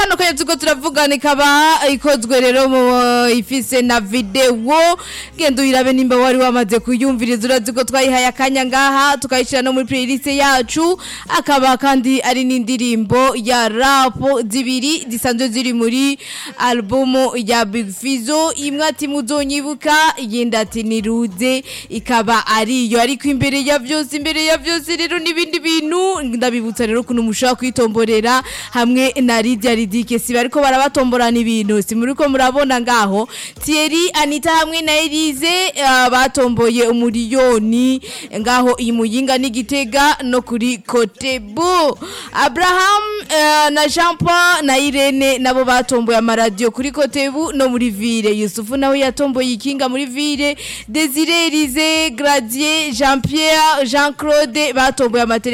kano kanya turiko turavugana ikaba ikozwe rero mu ifise na video genda uyirabe nimba wari wamaze kuyumviriza urazi ko twayihaye akanya ngaha tukayishira no muri playlist yacu akaba kandi ari n'indirimbo ya rap zibiri zisanzwe ziri muri albumu ya Big Fizzo imwe ati muzonyibuka iyindi ati niruze ikaba ariyo ariko imbere ya vyose imbere ya vyose rero n'ibindi bintu ndabibutsa rero kuno mushobora kwitomborera hamwe na Lydia Ridike si bariko barabatomborana ibintu si muri ko murabona ngaho Thierry Anita hamwe na Elise uh, batomboye umuriyoni ngaho iyi muyinga n'igitega no kuri Kotebo Abraham uh, na Jean Paul na Irene nabo batomboye amaradiyo kuri Kotebu no muri Ville Yusufu nawe yatomboye ikinga muri Ville Desire Elise Gradier Jean Pierre Jean Claude batomboye amatele